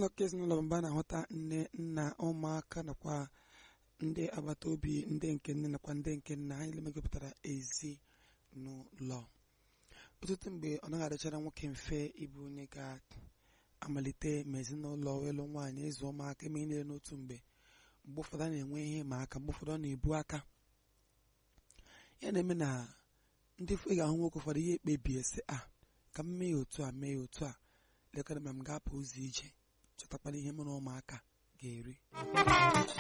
ezinụlọ ka ezinụlọ mba na-ahụta nne nna ụmụaka nakwa ndị agbata obi ndị nke nne nakwa ndị nke nna ha niile megopụtara ezinụlọ ọtụtụ mgbe ọ naghị adịchara nwoke mfe ịbụ onye ga-amalite ma ezinụlọ ịlụ nwaanyị ịzụ ụmụaka eme niile n'otu mgbe mgbe ụfọdụ a na-enwe ihe ma aka mgbe ụfọdụ ọ na-ebu aka ya na-eme na ndị ị ga-ahụ nwoke ụfọdụ ihe ekpebie sị a ka m mee ya otu a mee ya otu a lekọrọ ma m ga-apụ ụzọ ije chọtakwana ihe mụ na ụmụaka ga-eri